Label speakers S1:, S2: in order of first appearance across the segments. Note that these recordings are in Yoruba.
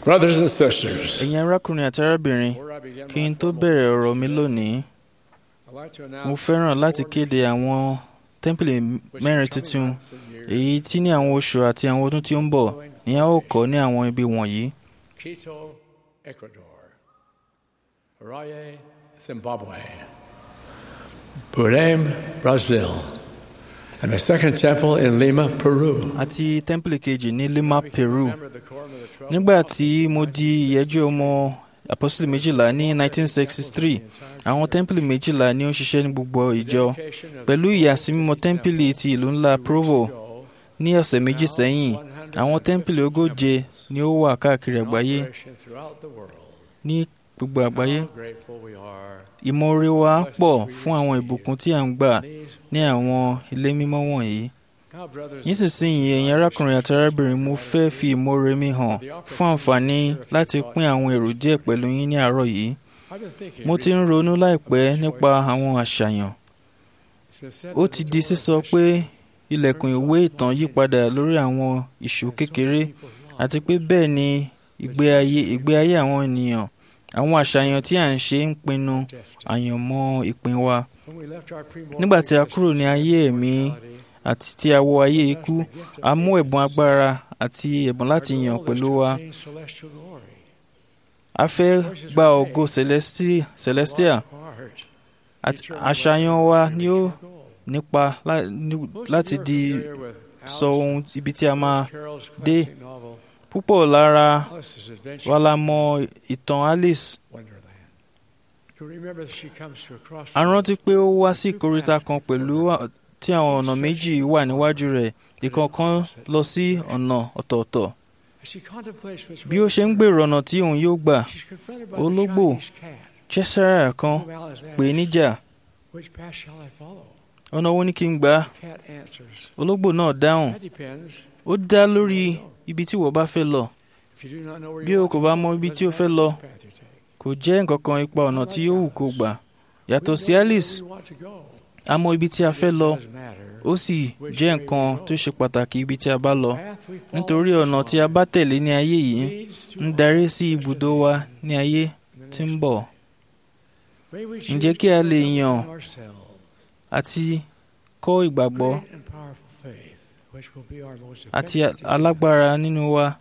S1: Brothers and sisters,
S2: ẹ̀yin arákùnrin àti arábìnrin
S1: before I begin
S2: kí
S1: my
S2: n tó
S1: formal
S2: bẹ̀rẹ̀ ọ̀rọ̀ mi
S1: today,
S2: lónìí
S1: I'd like to
S2: mo
S1: announce
S2: fẹ́ràn
S1: four
S2: láti
S1: new
S2: kéde àwọn tẹ́ḿpìlì
S1: which
S2: mẹ́rin
S1: in coming
S2: tuntun
S1: months and years
S2: èyí tí ní àwọn oṣù àti àwọn ọdún tí ó ń bọ̀ ní a ó kọ́ ní àwọn ibi wọ̀nyí
S1: Quito, Ecuador. Harare, Zimbabwe. Belém, Brazil. And a second temple in Lima, Peru.
S2: àti tẹ́ḿpìlì kejì ní Lima Peru
S1: Remember the quorum of the 12
S2: nígbà tí mo di ìyẹ́jú ọmọ apọ́sítélì méjìlá ní 1963 àwọn tẹ́ḿpìlì méjìlá ni ó ń ṣiṣẹ́ ní gbogbo ìjọ pẹ̀lú ìyàsímímọ́ tẹ́ḿpìlì ti ìlú ńlá Provo ní ọ̀sẹ̀ méjì sẹ́yìn àwọn tẹ́ḿpìlì ogóje ni ó wà káàkiri àgbáyé ní gbogbo àgbáyé ìmoore wa pọ̀ fún àwọn ìbùkún tí à ń gbà ní àwọn ilé mímọ́ wọ̀nyí nísinsìnyí ẹ̀yin arákùnrin àti arábìnrin mo fẹ́ fi ìmoore mi hàn fún àǹfààní láti pín àwọn èrò díẹ̀ pẹ̀lú yín ní àárọ̀ yìí mo ti ń ronú láìpẹ́ nípa àwọn àṣàyàn ó ti di sísọ pé ilẹ̀kùn ìwé ìtàn yí padà lórí àwọn ìṣó kékeré àti pé bẹ́ẹ̀ ni ìgbé ayé ìgbé ayé àwọn ènìyàn àwọn àṣàyàn tí à ń ṣe ń pinnu àyànmọ́ ìpín wa nígbà tí a kúrò ní ayé ẹ̀mí àti tí a wọ ayé ikú a mú ẹ̀bùn agbára àti ẹ̀bùn láti yàn pẹ̀lú wa a fẹ́ gba ògo celesti- celestial àti àṣàyàn wa ni ó nípa lá- ní- láti di sọ ohun ibi tí a máa dé púpọ̀ lára wa la mọ ìtàn Alice a rántí pé ó wá sí ìkóríta kan pẹ̀lú à- tí àwọn ọ̀nà méjì wà níwájú rẹ̀ ìkọ̀ọ̀kan lọ sí ọ̀nà ọ̀tọ̀ọ̀tọ̀ bí ó ṣe ń gbèrò ọ̀nà tí òun yóò gbà ológbò cheshire kan pè é níjà ọ̀nà wo ni kí n gbà ológbò náà dáhùn ó dá lórí ibi tí wọ́n bá fẹ́ lọ bí o kò bá mọ ibi tí o fẹ́ lọ kò jẹ́ nǹkan kan ipa ọ̀nà tí yóò wù kó gbà yàtọ̀ sí Alice a mọ ibi tí a fẹ́ lọ ó sì jẹ́ nǹkan tó ṣe pàtàkì ibi tí a bá lọ nítorí ọ̀nà tí a bá tẹ̀lé ní ayé yìí ń darí sí ibùdó wa ní ayé tí ń bọ̀ ǹjẹ́ kí a lè yàn àti kọ́ ìgbàgbọ́ àti alágbára nínú wa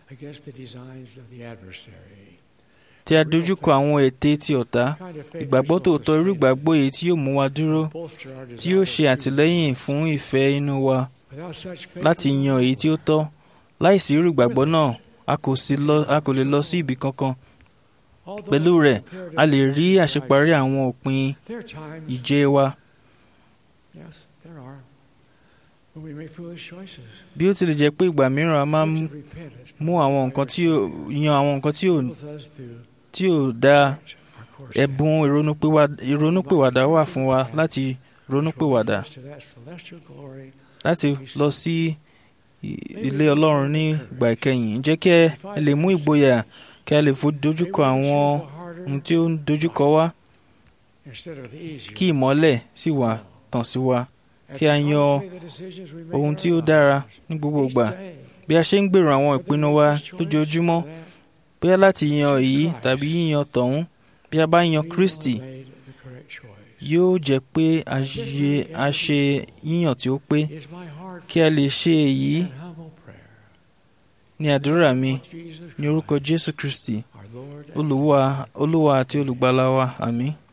S2: tí a dojúkọ àwọn ète ti ọ̀tá ìgbàgbọ́ tòótọ́ irú ìgbàgbọ́ èyí tí yóò mú wa dúró tí yóò ṣe àtìlẹ́yìn fún ìfẹ́ inú wa láti yan èyí tí ó tọ́ láìsí irú ìgbàgbọ́ náà a kò sì lọ- a kò lè lọ sí ibì kankan pẹ̀lú rẹ̀ a lè rí àṣeparí àwọn òpin ìje wa bí ó tilẹ̀ jẹ́ pé ìgbà mìíràn a máa ń mú àwọn nǹkan tí ò yan àwọn nǹkan tí ò tí ò dáa ẹ̀bùn ìrònúpìwà- ìrònúpìwàdà wà fún wa láti ronúpìwàdà láti lọ sí i- ilé Ọlọ́run ní ìgbà ìkẹyìn jẹ́ kí ẹ lè mú ìgboyà kí a lè fo dojúkọ àwọn ohun tí ó ń dojúkọ wá kí ìmọ́lẹ̀ sì wà tàn sí wa kí a yan ohun tí ó dára ní gbogbo ìgbà bí a ṣe ń gbèrò àwọn ìpinnu wa lójoojúmọ́ bóyá láti yan èyí tàbí yíyan tọ̀hún bí a bá yan Kristi yóò jẹ́ pé a ṣe- a ṣe yíyàn tí ó pé kí a lè ṣe èyí ní àdúrà mi ní orúkọ Jésù Kristi Olúwa Olúwa àti olùgbàlà wa àmín.